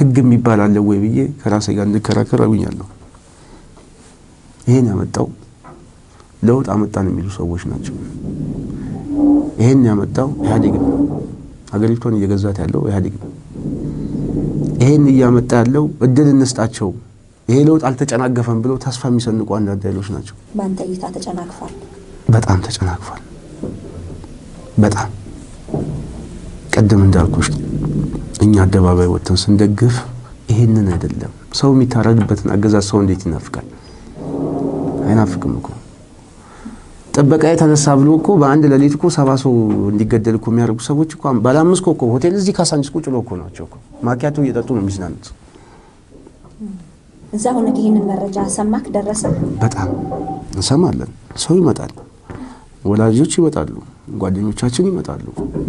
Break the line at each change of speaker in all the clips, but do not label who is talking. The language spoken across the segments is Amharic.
ህግ የሚባል አለ ወይ ብዬ ከራሴ ጋር እንድከራከር አጉኛለሁ። ይሄን ያመጣው ለውጥ አመጣን የሚሉ ሰዎች ናቸው። ይሄን ያመጣው ኢህአዴግ ነው። ሀገሪቷን እየገዛት ያለው ኢህአዴግ ነው። ይሄን እያመጣ ያለው እድል እንስጣቸው፣ ይሄ ለውጥ አልተጨናገፈም ብለው ተስፋ የሚሰንቁ አንዳንድ ኃይሎች ናቸው።
በአንተ እይታ ተጨናግፏል?
በጣም ተጨናግፏል። በጣም ቅድም እንዳልኩሽ እኛ አደባባይ ወጥተን ስንደግፍ ይሄንን አይደለም። ሰው የሚታረድበትን አገዛዝ ሰው እንዴት ይናፍቃል? አይናፍቅም እኮ ጥበቃ የተነሳ ብሎ እኮ በአንድ ሌሊት እኮ ሰባ ሰው እንዲገደል እኮ የሚያደርጉ ሰዎች እኮ ባለ አምስት ኮከብ ሆቴል እዚህ ካሳንቺስ ቁጭ ብለው እኮ ናቸው እኮ ማኪያቶ እየጠጡ ነው የሚዝናኑት።
እዛ ሆነህ ይህንን መረጃ ሰማክ? ደረሰ?
በጣም እንሰማለን። ሰው ይመጣል፣ ወላጆች ይመጣሉ፣ ጓደኞቻችን ይመጣሉ።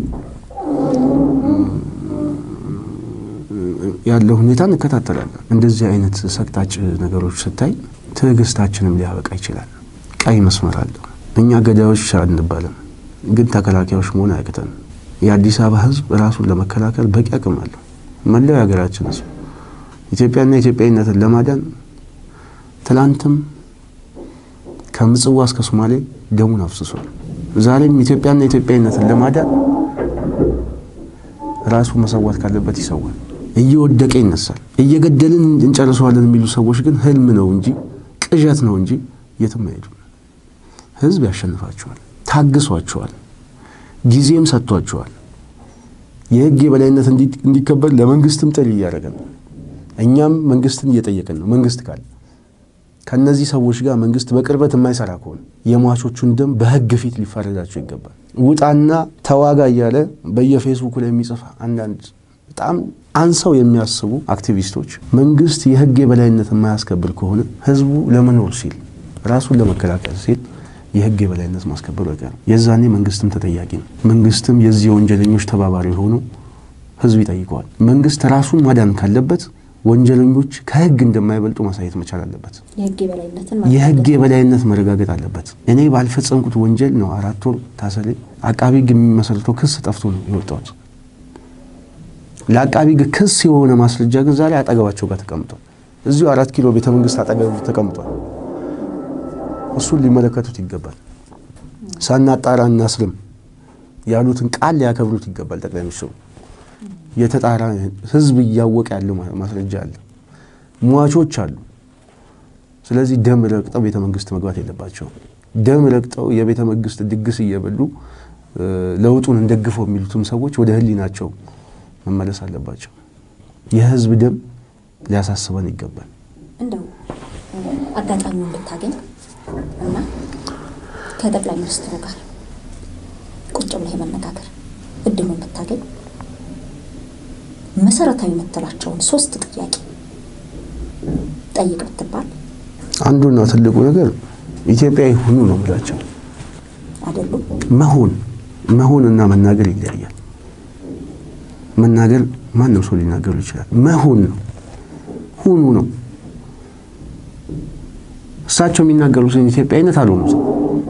ያለው ሁኔታ እንከታተላለን። እንደዚህ አይነት ሰቅጣጭ ነገሮች ስታይ ትዕግስታችንም ሊያበቃ ይችላል። ቀይ መስመር አለው። እኛ ገዳዮች አንባልም፣ ግን ተከላካዮች መሆን አያቅተን። የአዲስ አበባ ሕዝብ ራሱን ለመከላከል በቂ አቅም አለው። መላው የሀገራችን ሕዝብ ኢትዮጵያና ኢትዮጵያዊነትን ለማዳን ትላንትም ከምጽዋ እስከ ሶማሌ ደሙን አፍስሷል። ዛሬም ኢትዮጵያና ኢትዮጵያዊነትን ለማዳን ራሱ መሰዋት ካለበት ይሰዋል። እየወደቀ ይነሳል። እየገደልን እንጨርሰዋለን የሚሉ ሰዎች ግን ህልም ነው እንጂ ቅዠት ነው እንጂ የትም አይሄዱም። ህዝብ ያሸንፋቸዋል። ታግሷቸዋል። ጊዜም ሰጥቷቸዋል። የህግ የበላይነት እንዲከበር ለመንግስትም ጥሪ እያደረገ ነው። እኛም መንግስትን እየጠየቅን ነው። መንግስት ካለ ከነዚህ ሰዎች ጋር መንግስት በቅርበት የማይሰራ ከሆነ የሟቾቹን ደም በህግ ፊት ሊፋረዳቸው ይገባል። ውጣና ተዋጋ እያለ በየፌስቡኩ ላይ የሚጽፍ አንዳንድ በጣም አንሰው የሚያስቡ አክቲቪስቶች መንግስት የህግ የበላይነት የማያስከብር ከሆነ ህዝቡ ለመኖር ሲል ራሱን ለመከላከል ሲል የህግ የበላይነት ማስከበሩ አይቀርም። የዛኔ መንግስትም ተጠያቂ ነው። መንግስትም የዚህ የወንጀለኞች ተባባሪ ሆኖ ህዝብ ይጠይቀዋል። መንግስት ራሱን ማዳን ካለበት ወንጀለኞች ከህግ እንደማይበልጡ ማሳየት መቻል አለበት።
የህግ የበላይነትን
የህግ የበላይነት መረጋገጥ አለበት። እኔ ባልፈጸምኩት ወንጀል ነው አራት ወር ታሰሬ አቃቢ ህግ የሚመሰርተው ክስ ጠፍቶ ነው የወጣሁት። ለአቃቢ ህግ ክስ የሆነ ማስረጃ ግን ዛሬ አጠገባቸው ጋር ተቀምጧል። እዚሁ አራት ኪሎ ቤተ መንግስት አጠገብ ተቀምጧል። እሱን ሊመለከቱት ይገባል። ሳናጣራ እናስርም ያሉትን ቃል ሊያከብሩት ይገባል። ጠቅላይ ሚኒስትሩ የተጣራ ህዝብ እያወቀ ያለው ማስረጃ አለ፣ ሟቾች አሉ። ስለዚህ ደም ረግጠው ቤተ መንግስት መግባት የለባቸውም። ደም ረግጠው የቤተ መንግስት ድግስ እየበሉ ለውጡን እንደግፈው የሚሉትም ሰዎች ወደ ህሊናቸው መመለስ አለባቸው። የህዝብ ደም ሊያሳስበን ይገባል።
እንደው አጋጣሚውን ብታገኝ እና ከጠቅላይ ሚኒስትሩ ጋር ቁጭ ብለህ የመነጋገር እድሉን ብታገኝ መሰረታዊ የምትላቸውን ሶስት ጥያቄ ጠይቅ ብትባል
አንዱና ትልቁ ነገር ኢትዮጵያዊ ሁኑ ነው የምላቸው።
አይደሉም?
መሆን መሆን እና መናገር ይለያያል። መናገር ማንም ሰው ሊናገሩ ይችላል። መሆን ነው ሁኑ ነው። እሳቸው የሚናገሩትን ኢትዮጵያዊነት አልሆኑ ሰው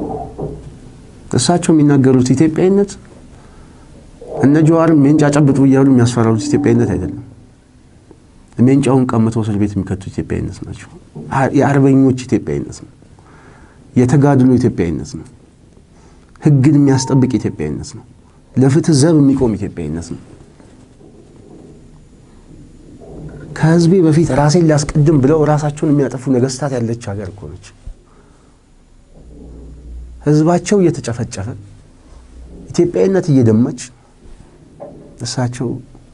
እሳቸው የሚናገሩት ኢትዮጵያዊነት እነ ጀዋርም ሜንጫ ጨብጡ እያሉ የሚያስፈራሩት ኢትዮጵያዊነት አይደለም። ሜንጫውን ቀምተው እስር ቤት የሚከቱ ኢትዮጵያዊነት ናቸው። የአርበኞች ኢትዮጵያዊነት ነው። የተጋድሎ ኢትዮጵያዊነት ነው። ሕግን የሚያስጠብቅ ኢትዮጵያዊነት ነው። ለፍትህ ዘብ የሚቆም ኢትዮጵያዊነት ነው። ከህዝቤ በፊት ራሴን ሊያስቀድም ብለው ራሳቸውን የሚያጠፉ ነገስታት ያለች ሀገር እኮ ነች። ህዝባቸው እየተጨፈጨፈ ኢትዮጵያዊነት እየደማች እሳቸው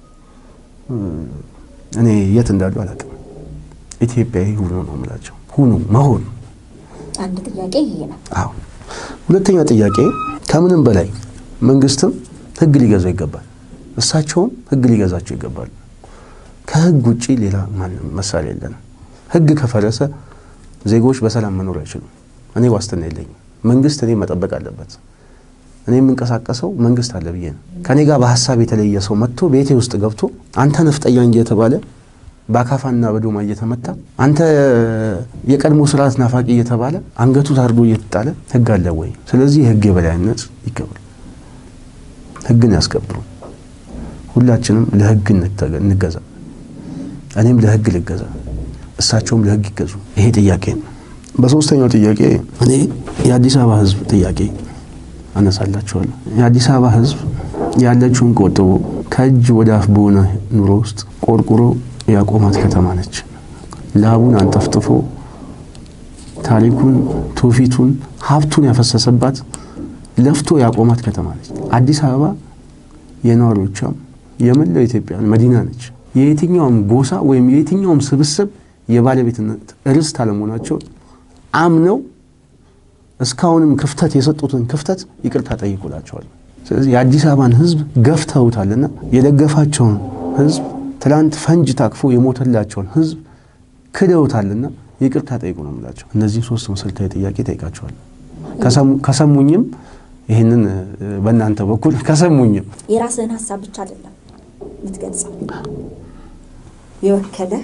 እኔ የት እንዳሉ አላውቅም። ኢትዮጵያዊ ሁኑ ነው የምላቸው። ሁኑ መሆን።
አንድ ጥያቄ ይሄ ነው።
አዎ። ሁለተኛ ጥያቄ ከምንም በላይ መንግስትም ህግ ሊገዛው ይገባል። እሳቸውም ህግ ሊገዛቸው ይገባል። ከህግ ውጭ ሌላ ማንም መሳሪያ የለንም። ህግ ከፈረሰ ዜጎች በሰላም መኖር አይችሉም። እኔ ዋስትና የለኝም። መንግስት እኔ መጠበቅ አለበት። እኔ የምንቀሳቀሰው መንግስት አለ ብዬ ነው። ከኔ ጋር በሀሳብ የተለየ ሰው መጥቶ ቤቴ ውስጥ ገብቶ አንተ ነፍጠኛ እየተባለ በአካፋና በዶማ እየተመታ አንተ የቀድሞ ስርዓት ናፋቂ እየተባለ አንገቱ ታርዶ እየተጣለ ህግ አለ ወይ? ስለዚህ የህግ የበላይነት ይከብሩ፣ ህግን ያስከብሩ። ሁላችንም ለህግ እንገዛ። እኔም ለህግ ልገዛ፣ እሳቸውም ለህግ ይገዙ። ይሄ ጥያቄ ነው። በሶስተኛው ጥያቄ እኔ የአዲስ አበባ ህዝብ ጥያቄ አነሳላቸዋለሁ። የአዲስ አበባ ህዝብ ያለችውን ቆጥቦ ከእጅ ወደ አፍ በሆነ ኑሮ ውስጥ ቆርቁሮ ያቆማት ከተማ ነች። ላቡን አንጠፍጥፎ ታሪኩን፣ ትውፊቱን፣ ሀብቱን ያፈሰሰባት ለፍቶ ያቆማት ከተማ ነች። አዲስ አበባ የነዋሪዎቿም የመላው ኢትዮጵያን መዲና ነች። የየትኛውም ጎሳ ወይም የየትኛውም ስብስብ የባለቤትነት ርስት አለመሆናቸው አምነው እስካሁንም ክፍተት የሰጡትን ክፍተት ይቅርታ ጠይቁላቸዋል። ስለዚህ የአዲስ አበባን ህዝብ ገፍተውታልና የደገፋቸውን ህዝብ ትላንት ፈንጅ ታቅፎ የሞተላቸውን ህዝብ ክደውታልና ይቅርታ ጠይቁ ነው የምላቸው። እነዚህ ሶስት መሰረታዊ ጥያቄ ጠይቃቸዋል። ከሰሙኝም ይህንን በእናንተ በኩል ከሰሙኝም
የራስህን ሀሳብ ብቻ አይደለም የምትገልጸው፣ የወከለህ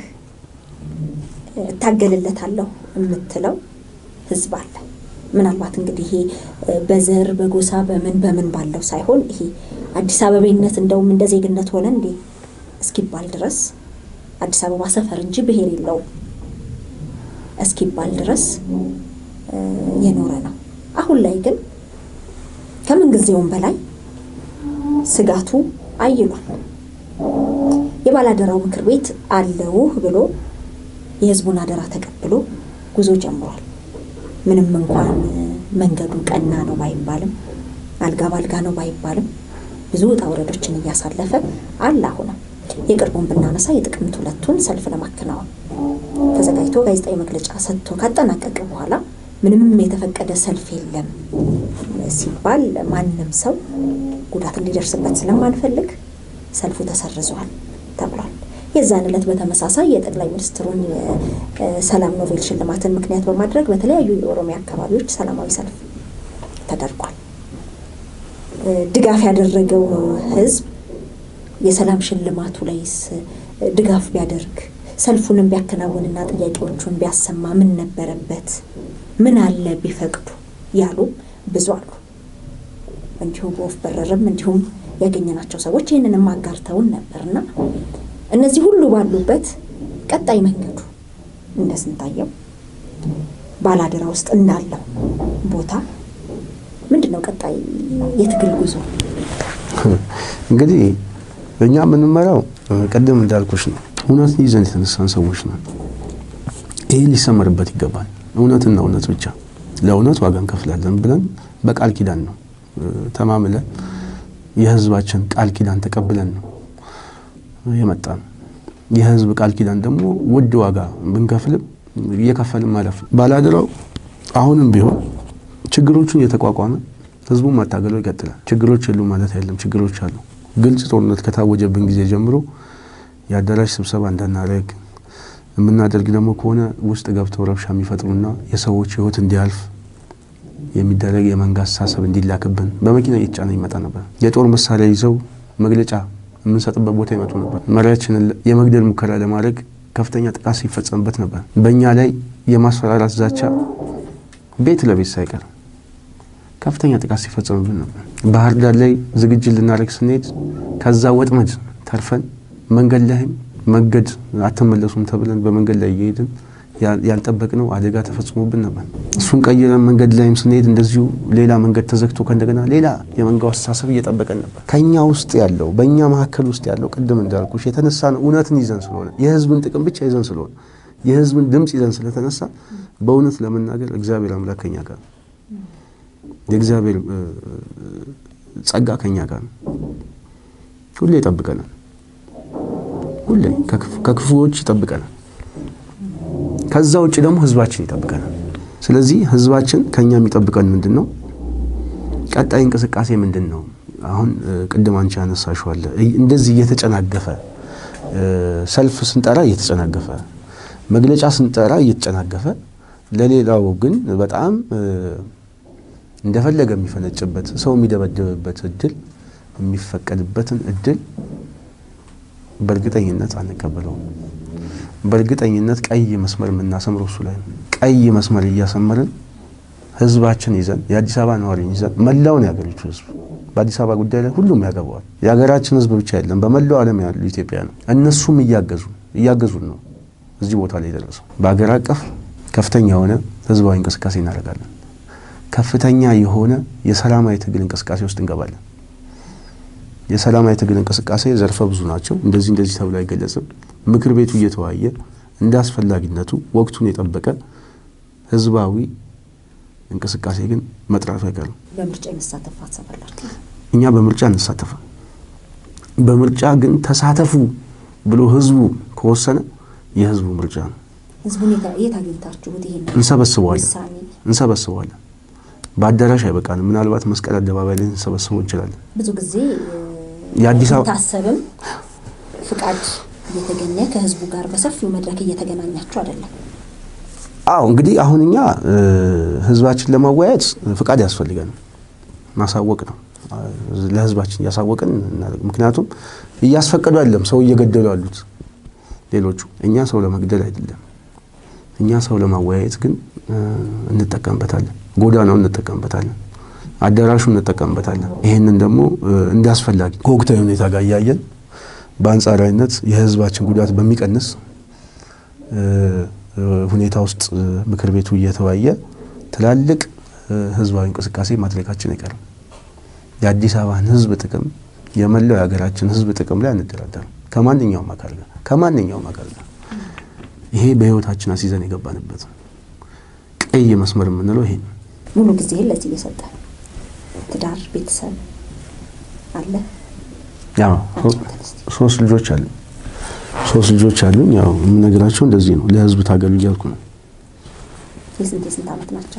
እታገልለታለሁ የምትለው ህዝብ አለ። ምናልባት እንግዲህ ይሄ በዘር በጎሳ በምን በምን ባለው ሳይሆን ይሄ አዲስ አበቤነት እንደውም እንደ ዜግነት ሆነ እንዴ እስኪባል ድረስ አዲስ አበባ ሰፈር እንጂ ብሔር የለውም እስኪባል ድረስ የኖረ ነው። አሁን ላይ ግን ከምን ጊዜውም በላይ ስጋቱ አይሏል። የባላደራው ምክር ቤት አለውህ ብሎ የህዝቡን አደራ ተቀብሎ ጉዞ ጀምሯል። ምንም እንኳን መንገዱ ቀና ነው ባይባልም አልጋ ባልጋ ነው ባይባልም ብዙ ውጣ ውረዶችን እያሳለፈ አለ። አሁንም የቅርቡን ብናነሳ የጥቅምት ሁለቱን ሰልፍ ለማከናወን ተዘጋጅቶ ጋዜጣዊ መግለጫ ሰጥቶ ካጠናቀቀ በኋላ ምንም የተፈቀደ ሰልፍ የለም ሲባል ማንም ሰው ጉዳት እንዲደርስበት ስለማንፈልግ ሰልፉ ተሰርዟል ተብሏል። የዛን ዕለት በተመሳሳይ የጠቅላይ ሚኒስትሩን የሰላም ኖቤል ሽልማትን ምክንያት በማድረግ በተለያዩ የኦሮሚያ አካባቢዎች ሰላማዊ ሰልፍ ተደርጓል። ድጋፍ ያደረገው ህዝብ የሰላም ሽልማቱ ላይስ ድጋፍ ቢያደርግ ሰልፉንም ቢያከናውንና ጥያቄዎቹን ቢያሰማ ምን ነበረበት? ምን አለ ቢፈቅዱ ያሉ ብዙ አሉ። እንዲሁ በወፍ በረርም እንዲሁም ያገኘናቸው ሰዎች ይህንንም አጋርተውን ነበርና እነዚህ ሁሉ ባሉበት ቀጣይ መንገዱ እንደ ስንታየው ባላደራ ውስጥ እንዳለው ቦታ ምንድን ነው ቀጣይ የትግል ጉዞ?
እንግዲህ እኛ የምንመራው ቅድም እንዳልኩሽ ነው። እውነትን ይዘን የተነሳን ሰዎች ነው። ይህ ሊሰመርበት ይገባል። እውነትና እውነት ብቻ ለእውነት ዋጋ እንከፍላለን ብለን በቃል ኪዳን ነው ተማምለን የህዝባችን ቃል ኪዳን ተቀብለን ነው የመጣ ነው። የህዝብ ቃል ኪዳን ደግሞ ውድ ዋጋ ብንከፍልም እየከፈልም ማለፍ ነው። ባላደራው አሁንም ቢሆን ችግሮቹን እየተቋቋመ ህዝቡን ማታገለው ይቀጥላል። ችግሮች የሉ ማለት አይደለም፣ ችግሮች አሉ። ግልጽ ጦርነት ከታወጀብን ጊዜ ጀምሮ የአዳራሽ ስብሰባ እንዳናደርግ የምናደርግ ደግሞ ከሆነ ውስጥ ገብተው ረብሻ የሚፈጥሩና የሰዎች ህይወት እንዲያልፍ የሚደረግ የመንጋ አስተሳሰብ እንዲላክብን በመኪና እየተጫነ ይመጣ ነበር። የጦር መሳሪያ ይዘው መግለጫ የምንሰጥበት ቦታ ይመጡ ነበር። መሪያችንን የመግደል ሙከራ ለማድረግ ከፍተኛ ጥቃት ሲፈጸምበት ነበር። በእኛ ላይ የማስፈራራት ዛቻ ቤት ለቤት ሳይቀር ከፍተኛ ጥቃት ሲፈጸምብን ነበር። ባህር ዳር ላይ ዝግጅት ልናደርግ ስንሄድ ከዛ ወጥመድ ተርፈን መንገድ ላይም መንገድ አትመለሱም ተብለን በመንገድ ላይ እየሄድን ያልጠበቅነው አደጋ ተፈጽሞብን ነበር። እሱን ቀይረን መንገድ ላይም ስንሄድ እንደዚሁ ሌላ መንገድ ተዘግቶ ከእንደገና ሌላ የመንጋው አስተሳሰብ እየጠበቀን ነበር። ከኛ ውስጥ ያለው በእኛ መካከል ውስጥ ያለው ቅድም እንዳልኩሽ የተነሳ ነው እውነትን ይዘን ስለሆነ የህዝብን ጥቅም ብቻ ይዘን ስለሆነ የህዝብን ድምፅ ይዘን ስለተነሳ በእውነት ለመናገር እግዚአብሔር አምላክ ከኛ ጋር ነው። የእግዚአብሔር ጸጋ ከኛ ጋር ነው። ሁሌ ይጠብቀናል። ሁሌ ከክፉዎች ይጠብቀናል። ከዛ ውጭ ደግሞ ህዝባችን ይጠብቀናል። ስለዚህ ህዝባችን ከኛ የሚጠብቀን ምንድን ነው? ቀጣይ እንቅስቃሴ ምንድን ነው? አሁን ቅድም አንቺ ያነሳሽዋለ እንደዚህ እየተጨናገፈ ሰልፍ ስንጠራ እየተጨናገፈ መግለጫ ስንጠራ እየተጨናገፈ ለሌላው ግን በጣም እንደፈለገ የሚፈነጭበት ሰው የሚደበደብበት እድል የሚፈቀድበትን እድል በእርግጠኝነት አንቀበለውም። በእርግጠኝነት ቀይ መስመር የምናሰምረው እሱ ላይ ነው። ቀይ መስመር እያሰመርን ህዝባችን ይዘን የአዲስ አበባ ነዋሪን ይዘን መላውን የሀገሪቱ ህዝብ በአዲስ አበባ ጉዳይ ላይ ሁሉም ያገባዋል። የሀገራችን ህዝብ ብቻ የለም፣ በመላው ዓለም ያሉ ኢትዮጵያ ነው። እነሱም እያገዙ እያገዙን ነው እዚህ ቦታ ላይ የደረሰው። በሀገር አቀፍ ከፍተኛ የሆነ ህዝባዊ እንቅስቃሴ እናደርጋለን። ከፍተኛ የሆነ የሰላማዊ ትግል እንቅስቃሴ ውስጥ እንገባለን። የሰላማዊ ትግል እንቅስቃሴ ዘርፈ ብዙ ናቸው። እንደዚህ እንደዚህ ተብሎ አይገለጽም። ምክር ቤቱ እየተወያየ እንደ አስፈላጊነቱ ወቅቱን የጠበቀ ህዝባዊ እንቅስቃሴ ግን መጥራቱ አይቀርም።
በምርጫ የመሳተፍ ሀሳብ አላችሁ?
እኛ በምርጫ እንሳተፋ በምርጫ ግን ተሳተፉ ብሎ ህዝቡ ከወሰነ የህዝቡ ምርጫ ነው።
ህዝቡን የት- የት አግኝታችሁት ይሄን
እንሰበስበዋለን
ውሳኔ?
እንሰበስበዋለን። በአዳራሽ አይበቃንም። ምናልባት መስቀል አደባባይ ላይ እንሰበስበው እንችላለን።
ብዙ ጊዜ
የአዲስ አበባ-
ታሰብም ፍቃድ እየተገኘ ከህዝቡ ጋር በሰፊው መድረክ እየተገናኛችሁ አይደለም።
አዎ እንግዲህ አሁን እኛ እ፣ ህዝባችን ለማወያየት ፍቃድ ያስፈልገን ማሳወቅ ነው። አ፣ ለህዝባችን እያሳወቅን እናደርግ። ምክንያቱም እያስፈቀዱ አይደለም ሰው እየገደሉ ያሉት ሌሎቹ። እኛ ሰው ለመግደል አይደለም፣ እኛ ሰው ለማወያየት ግን እ፣ እንጠቀምበታለን። ጎዳናውን እንጠቀምበታለን፣ አዳራሹን እንጠቀምበታለን። ይህንን ደግሞ እ፣ እንደ አስፈላጊ ከወቅታዊ ሁኔታ ጋር እያየን በአንጻራዊነት የህዝባችን ጉዳት በሚቀንስ እ፣ እ፣ ሁኔታ ውስጥ እ፣ ምክር ቤቱ እየተወያየ ትላልቅ እ፣ ህዝባዊ እንቅስቃሴ ማድረጋችን አይቀርም። የአዲስ አበባን ህዝብ ጥቅም የመላው የሀገራችን ህዝብ ጥቅም ላይ አንደራደርም ከማንኛውም አካል ጋር ከማንኛውም አካል ጋር። ይሄ በህይወታችን አስይዘን የገባንበት ነው። ቀይ መስመር የምንለው ይሄ ነው።
ሙሉ ጊዜህን ለዚህ እየሰጠ ትዳር፣ ቤተሰብ አለ።
ያው
አጫውተን እስቲ።
ሶስት ልጆች አሉ ሶስት ልጆች አሉኝ። ያው የምነግራቸው እንደዚህ ነው። ለህዝብ ታገሉ እያልኩ ነው።
የስንት የስንት ዓመት ናቸው?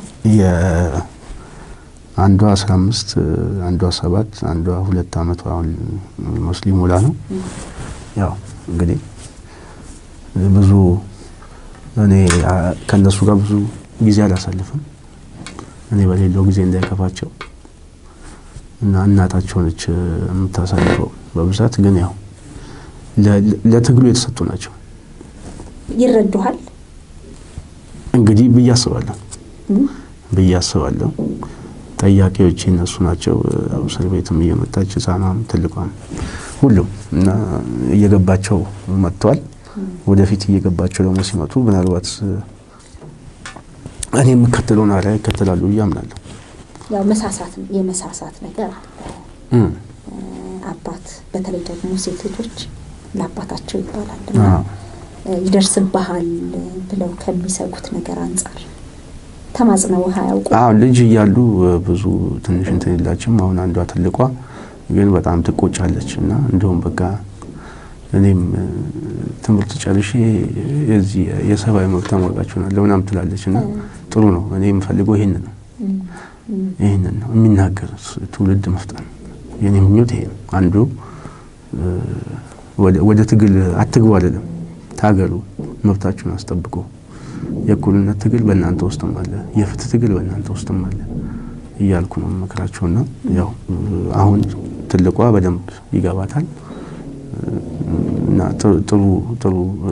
የአንዷ አስራ አምስት አንዷ ሰባት አንዷ ሁለት አመቷ አሁን ሙስሊም ሞላ ነው። ያው እንግዲህ ብዙ እኔ አ- ከእነሱ ጋር ብዙ ጊዜ አላሳልፍም። እኔ በሌለው ጊዜ እንዳይከፋቸው እና እናታቸው ነች የምታሳልፈው በብዛት ግን ያው ለ- ለ- ለትግሉ የተሰጡ ናቸው
ይረዱሃል?
እንግዲህ ብዬ አስባለሁ
እም?
ብዬ አስባለሁ። ጠያቂዎች እነሱ ናቸው። ያው እስር ቤትም እየመጣች ህፃኗም ትልቋም ሁሉም እና እየገባቸው መጥተዋል። ወደፊት እየገባቸው ደግሞ ሲመጡ ምናልባት እኔ የምከተለውን አርአያ ይከተላሉ ብዬ አምናለሁ።
ያው መሳሳት የመሳሳት ነገር አለ።
እም።
አባት በተለይ ደግሞ ሴት ልጆች ለአባታቸው ይባላል እና
አዎ።
ይደርስብሃል ብለው ከሚሰጉት ነገር አንጻር ተማጽነው አያውቁ
አዎ ልጅ እያሉ ብዙ ትንሽ እንትን የላችም። አሁን አንዷ ትልቋ ግን በጣም ትቆጫለች እና እንደውም በቃ እኔም እ፣ ትምህርት ጨርሼ የዚህ የሰብአዊ መብት ተሟጋች ሆናለሁ ምናምን ትላለች እና ጥሩ ነው። እኔ የምፈልገው ይሄንን ነው ይህንን ነው የሚናገር ትውልድ መፍጠር ነው። የኔ ምኞት ይሄ ነው። አንዱ እ፣ ወደ- ወደ ትግል አትግቡ አይደለም፣ ታገሉ፣ መብታችሁን አስጠብቁ። የእኩልነት ትግል በእናንተ ውስጥም አለ፣ የፍትህ ትግል በእናንተ ውስጥም አለ እያልኩ ነው መክራቸውና ያው እ፣ አሁን ትልቋ በደንብ ይገባታል እና ጥሩ ጥሩ ጥሩ እ፣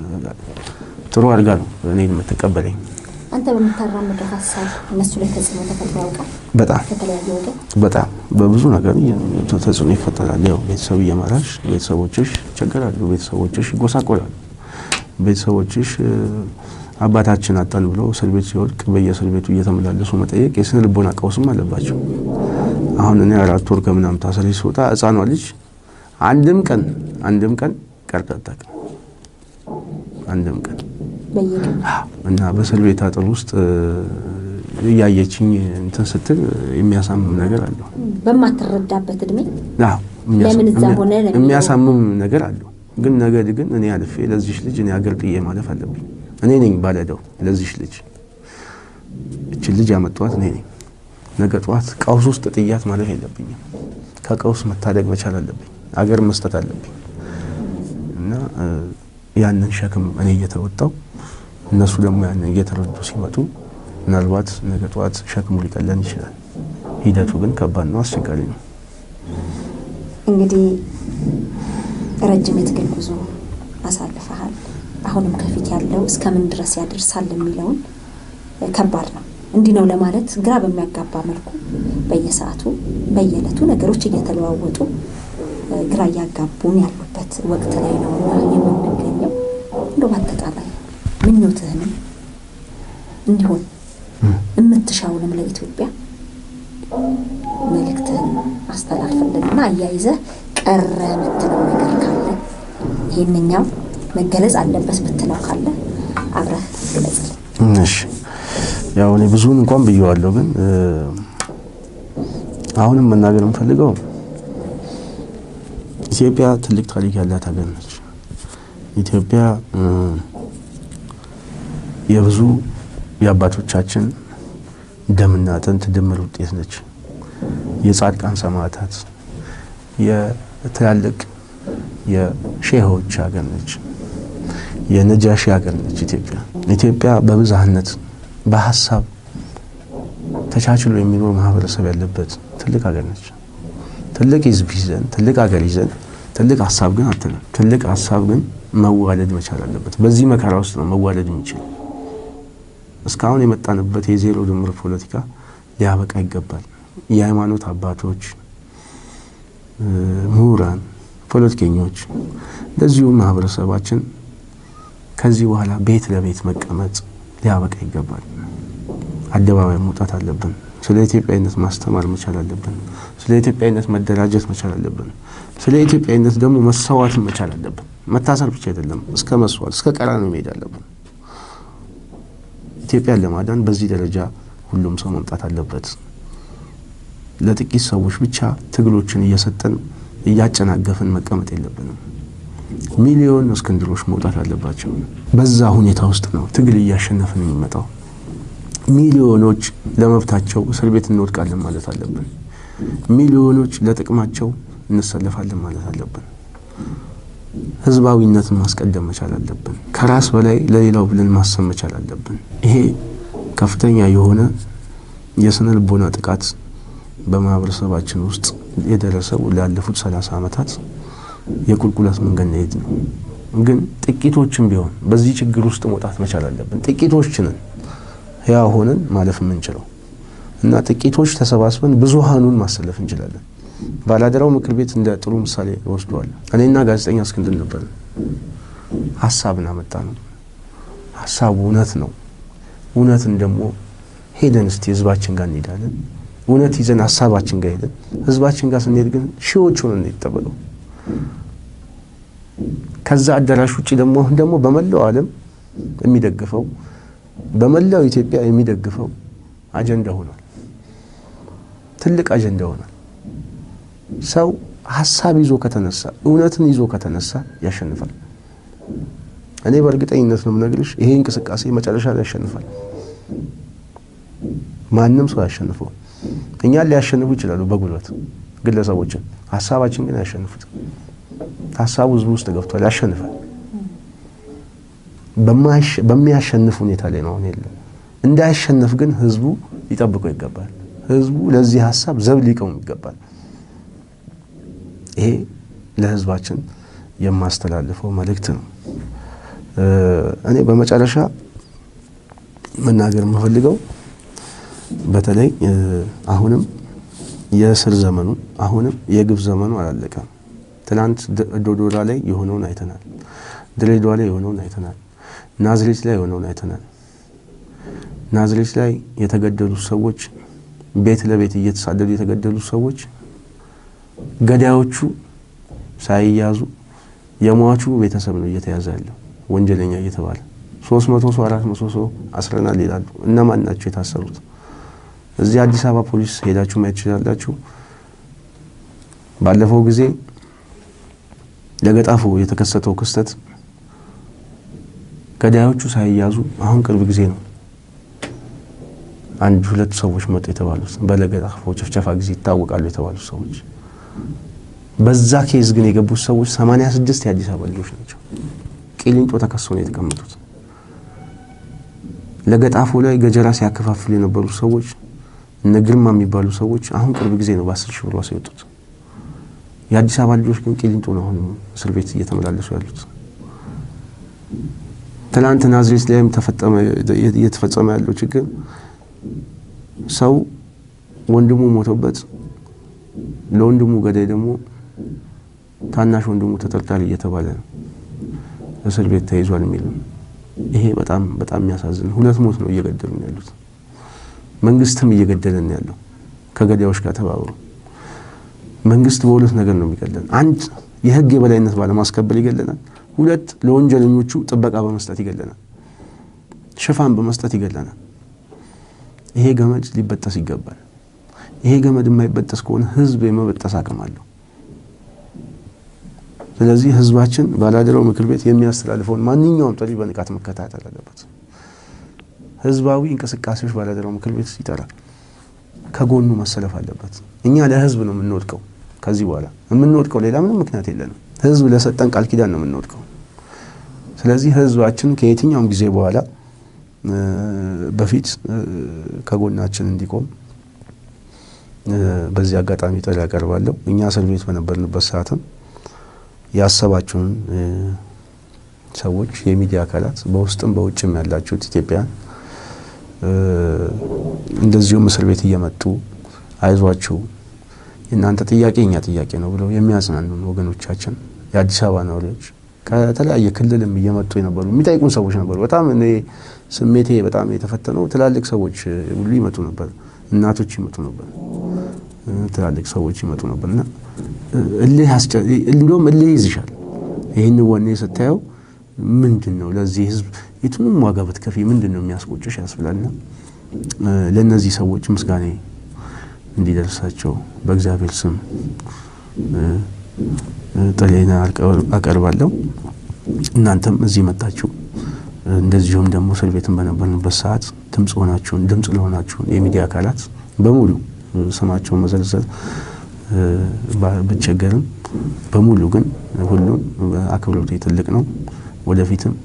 ጥሩ አድርጋ ነው እኔን የምትቀበለኝ።
አንተ በምታራምደው ሀሳብ እነሱ ላይ ተጽዕኖ ተፈጥሮ ያውቃል?
በጣም
ከተለያየ ወገን
በጣም በብዙ ነገር እየ- ተጽዕኖ ይፈጠራል። ያው ቤተሰብ እየመራሽ ቤተሰቦችሽ ይቸገራሉ፣ ቤተሰቦችሽ ይጎሳቆላሉ፣ ቤተሰቦችሽ እ፣ አባታችን አጣን ብለው እስር ቤት ሲወድቅ በየእስር ቤቱ እየተመላለሱ መጠየቅ የስነ ልቦና ቀውስም አለባቸው። አሁን እኔ አራት ወር ከምናምን ታስሬ ስወጣ ሕፃኗ ልጅ አንድም ቀን አንድም ቀን ቀርታ አታውቅም። አንድም ቀን
በየቀኑ
እና በእስር ቤት አጥር ውስጥ እ፣ እያየችኝ እንትን ስትል የሚያሳምም ነገር አለው።
በማትረዳበት እድሜ
አዎ፣ የሚያሳ-
ለምን እዛ ሆነ ለሚለው-
የሚያሳምም ነገር አለው። ግን ነገ ግን እኔ አልፌ ለዚሽ ልጅ እኔ አገር ጥዬ ማለፍ አለብኝ። እኔ ነኝ ባለደው ለዚሽ ልጅ። እችን ልጅ ያመጣኋት እኔ ነኝ። ነገ ጠዋት ቀውስ ውስጥ ጥያት ማለፍ የለብኝም። ከቀውስ መታደግ መቻል አለብኝ። አገር መስጠት አለብኝ እና እ፣ ያንን ሸክም እኔ እየተወጣው እነሱ ደግሞ ያንን እየተረዱ ሲመጡ ምናልባት ነገ ጠዋት ሸክሙ ሊቀለን ይችላል። ሂደቱ ግን ከባድ ነው፣ አስቸጋሪ ነው።
እንግዲህ ረጅም የትግል ጉዞ አሳልፈሃል። አሁንም ከፊት ያለው እስከምን ድረስ ያደርሳል የሚለውን እ፣ ከባድ ነው። እንዲህ ነው ለማለት ግራ በሚያጋባ መልኩ በየሰዓቱ በየዕለቱ ነገሮች እየተለዋወጡ እ፣ ግራ እያጋቡን ያሉበት ወቅት ላይ ነው እና የምንገኘው እንደው በአጠቃላይ ምኞትህንም እንዲሆን የምትሻውንም ለኢትዮጵያ መልእክትህን አስተላልፍልንና አያይዘህ ቀረ የምትለው ነገር ካለ ይህንኛው መገለጽ አለበት ምትለው ካለ አብረህ ግለጽልን።
እሺ ያው እኔ ብዙውን እንኳን ብየዋለሁ፣ ግን አሁንም መናገር የምፈልገው ኢትዮጵያ ትልቅ ታሪክ ያላት ሀገር ነች። ኢትዮጵያ የብዙ የአባቶቻችን ደምና አጥንት ድምር ውጤት ነች። የጻድቃን ሰማዕታት፣ የትላልቅ የሼሆች ሀገር ነች። የነጃሺ ሀገር ነች ኢትዮጵያ። ኢትዮጵያ በብዝሃነት በሀሳብ ተቻችሎ የሚኖር ማህበረሰብ ያለበት ትልቅ ሀገር ነች። ትልቅ ህዝብ ይዘን ትልቅ ሀገር ይዘን ትልቅ ሀሳብ ግን አትልም። ትልቅ ሀሳብ ግን መዋለድ መቻል አለበት። በዚህ መከራ ውስጥ ነው መዋለድ የሚችል። እስካሁን የመጣንበት የዜሮ ድምር ፖለቲካ ሊያበቃ ይገባል። የሃይማኖት አባቶች፣ ምሁራን፣ ፖለቲከኞች እንደዚሁም ማህበረሰባችን ከዚህ በኋላ ቤት ለቤት መቀመጥ ሊያበቃ ይገባል። አደባባይ መውጣት አለብን። ስለ ኢትዮጵያዊነት ማስተማር መቻል አለብን። ስለ ኢትዮጵያዊነት መደራጀት መቻል አለብን። ስለ ኢትዮጵያዊነት ደግሞ መሰዋትን መቻል አለብን። መታሰር ብቻ አይደለም፣ እስከ መስዋዕት እስከ ቀራንዮ መሄድ አለብን። ኢትዮጵያን ለማዳን በዚህ ደረጃ ሁሉም ሰው መምጣት አለበት። ለጥቂት ሰዎች ብቻ ትግሎችን እየሰጠን እያጨናገፍን መቀመጥ የለብንም። ሚሊዮን እስክንድሮች መውጣት አለባቸው። በዛ ሁኔታ ውስጥ ነው ትግል እያሸነፍን የሚመጣው። ሚሊዮኖች ለመብታቸው እስር ቤት እንወድቃለን ማለት አለብን። ሚሊዮኖች ለጥቅማቸው እንሰለፋለን ማለት አለብን። ህዝባዊነትን ማስቀደም መቻል አለብን። ከራስ በላይ ለሌላው ብለን ማሰብ መቻል አለብን። ይሄ ከፍተኛ የሆነ የስነ ልቦና ጥቃት በማህበረሰባችን ውስጥ የደረሰው ላለፉት ሰላሳ ዓመታት የቁልቁለት መንገድ ነው የሄድነው። ግን ጥቂቶችም ቢሆን በዚህ ችግር ውስጥ መውጣት መቻል አለብን። ጥቂቶችንን ያ ሆነን ማለፍ የምንችለው እና ጥቂቶች ተሰባስበን ብዙሃኑን ማሰለፍ እንችላለን። ባላደራው ምክር ቤት እንደ ጥሩ ምሳሌ ወስደዋል። እኔና ጋዜጠኛ እስክንድር ነበር። ሀሳብን አመጣ ነው። ሀሳቡ እውነት ነው። እውነትን ደግሞ ሄደን እስቲ ህዝባችን ጋር እንሄዳለን። እውነት ይዘን ሀሳባችን ጋር ሄደን ህዝባችን ጋር ስንሄድ ግን ሺዎች ሆነን ነው የተጠበቀው። ከዛ አዳራሽ ውጭ ደግሞ አሁን ደግሞ በመላው ዓለም የሚደግፈው በመላው ኢትዮጵያ የሚደግፈው አጀንዳ ሆኗል። ትልቅ አጀንዳ ሆኗል። ሰው ሀሳብ ይዞ ከተነሳ እውነትን ይዞ ከተነሳ ያሸንፋል። እኔ በእርግጠኝነት ነው የምነግርሽ፣ ይሄ እንቅስቃሴ መጨረሻ ላይ ያሸንፋል። ማንም ሰው ያሸንፈው። እኛን ሊያሸንፉ ይችላሉ በጉልበት ግለሰቦችን፣ ሀሳባችን ግን አያሸንፉት። ሀሳቡ ህዝቡ ውስጥ ገብቷል፣ ያሸንፋል። በሚያሸንፍ ሁኔታ ላይ ነው አሁን የለም። እንዳያሸንፍ ግን ህዝቡ ሊጠብቀው ይገባል። ህዝቡ ለዚህ ሀሳብ ዘብ ሊቀውም ይገባል። ይሄ ለህዝባችን የማስተላልፈው መልእክት ነው። እኔ በመጨረሻ መናገር የምፈልገው በተለይ አሁንም የእስር ዘመኑ አሁንም የግፍ ዘመኑ አላለቀም። ትናንት ዶዶላ ላይ የሆነውን አይተናል። ድሬዳዋ ላይ የሆነውን አይተናል። ናዝሬት ላይ የሆነውን አይተናል። ናዝሬት ላይ የተገደሉ ሰዎች ቤት ለቤት እየተሳደዱ የተገደሉ ሰዎች ገዳዮቹ ሳይያዙ የሟቹ ቤተሰብ ነው እየተያዘ ያለው ወንጀለኛ እየተባለ ሶስት መቶ ሰው አራት መቶ ሰው አስረናል ይላሉ። እነማን ናቸው የታሰሩት? እዚህ አዲስ አበባ ፖሊስ ሄዳችሁ ማየት ትችላላችሁ። ባለፈው ጊዜ ለገጣፎ የተከሰተው ክስተት ገዳዮቹ ሳይያዙ አሁን ቅርብ ጊዜ ነው አንድ ሁለት ሰዎች መጡ የተባሉት በለገጣፎ ጭፍጨፋ ጊዜ ይታወቃሉ የተባሉት ሰዎች። በዛ ኬዝ ግን የገቡት ሰዎች 86 የአዲስ አበባ ልጆች ናቸው። ቂሊንጦ ተከሰው ነው የተቀመጡት። ለገጣፎ ላይ ገጀራ ሲያከፋፍሉ የነበሩ ሰዎች እነ ግርማ የሚባሉ ሰዎች አሁን ቅርብ ጊዜ ነው በአስር ሺህ ብር ዋስ የወጡት። የአዲስ አበባ ልጆች ግን ቂሊንጦ ነው አሁን እስር ቤት እየተመላለሱ ያሉት። ትናንት ናዝሬት ላይም እየተፈጸመ ያለው ችግር ሰው ወንድሙ ሞቶበት ለወንድሙ ገዳይ ደግሞ ታናሽ ወንድሙ ተጠርጣሪ እየተባለ ነው። እስር ቤት ተይዟል የሚል ይሄ በጣም በጣም የሚያሳዝን ሁለት ሞት ነው እየገደሉን ያሉት። መንግስትም እየገደለን ያለው ከገዳዮች ጋር ተባብሮ መንግስት በሁለት ነገር ነው የሚገለን። አንድ የህግ የበላይነት ባለማስከበር ይገለናል። ሁለት ለወንጀለኞቹ ጥበቃ በመስጠት ይገለናል። ሽፋን በመስጠት ይገለናል። ይሄ ገመድ ሊበጠስ ይገባል። ይሄ ገመድ የማይበጠስ ከሆነ ህዝብ የመበጠስ አቅም አለው። ስለዚህ ህዝባችን ባላደራው ምክር ቤት የሚያስተላልፈውን ማንኛውም ጥሪ በንቃት መከታተል አለበት። ህዝባዊ እንቅስቃሴዎች ባላደራው ምክር ቤት ይጠራል፣ ከጎኑ መሰለፍ አለበት። እኛ ለህዝብ ነው የምንወድቀው። ከዚህ በኋላ የምንወድቀው ሌላ ምንም ምክንያት የለንም። ህዝብ ለሰጠን ቃል ኪዳን ነው የምንወድቀው። ስለዚህ ህዝባችን ከየትኛውም ጊዜ በኋላ በፊት ከጎናችን እንዲቆም በዚህ አጋጣሚ ጥሪ ያቀርባለሁ። እኛ እስር ቤት በነበርንበት ሰዓትም ያሰባችሁን ሰዎች የሚዲያ አካላት በውስጥም በውጭም ያላችሁት ኢትዮጵያን እንደዚሁም እስር ቤት እየመጡ አይዟችሁ የእናንተ ጥያቄ እኛ ጥያቄ ነው ብለው የሚያጽናኑን ወገኖቻችን የአዲስ አበባ ነዋሪዎች ከተለያየ ክልልም እየመጡ የነበሩ የሚጠይቁን ሰዎች ነበሩ። በጣም እኔ ስሜቴ በጣም የተፈተነው ትላልቅ ሰዎች ሁሉ ይመጡ ነበር፣ እናቶች ይመጡ ነበር፣ ትላልቅ ሰዎች ይመጡ ነበር እና እልህ እንደውም እልህ ይዝሻል። ይህን ወኔ ስታየው ምንድን ነው ለዚህ ህዝብ የቱንም ዋጋ ብትከፊ ምንድን ነው የሚያስቆጭሽ ያስብላልና ለእነዚህ ሰዎች ምስጋኔ እንዲደርሳቸው በእግዚአብሔር ስም ጥሬን አቀርባለሁ። እናንተም እዚህ መጣችሁ እንደዚሁም ደግሞ እስር ቤትን በነበርንበት ሰዓት ድምፅ ሆናችሁን ድምፅ ለሆናችሁን የሚዲያ አካላት በሙሉ ስማቸውን መዘርዘር ብቸገርም በሙሉ ግን ሁሉም አክብሮቴ ትልቅ ነው። ወደፊትም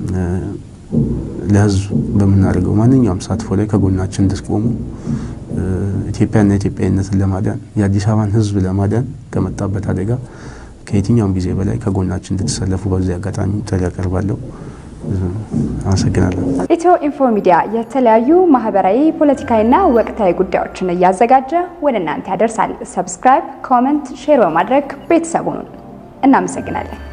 ለህዝብ በምናደርገው ማንኛውም ተሳትፎ ላይ ከጎናችን እንድትቆሙ ኢትዮጵያና ኢትዮጵያዊነትን ለማዳን የአዲስ አበባን ህዝብ ለማዳን ከመጣበት አደጋ ከየትኛውም ጊዜ በላይ ከጎናችን እንድትሰለፉ በዚህ አጋጣሚ ጥሪ ያቀርባለሁ። አመሰግናለሁ።
ኢትዮ ኢንፎ ሚዲያ የተለያዩ ማህበራዊ፣ ፖለቲካዊና ወቅታዊ ጉዳዮችን እያዘጋጀ ወደ እናንተ ያደርሳል። ሰብስክራይብ፣ ኮመንት፣ ሼር በማድረግ ቤተሰቡን እናመሰግናለን።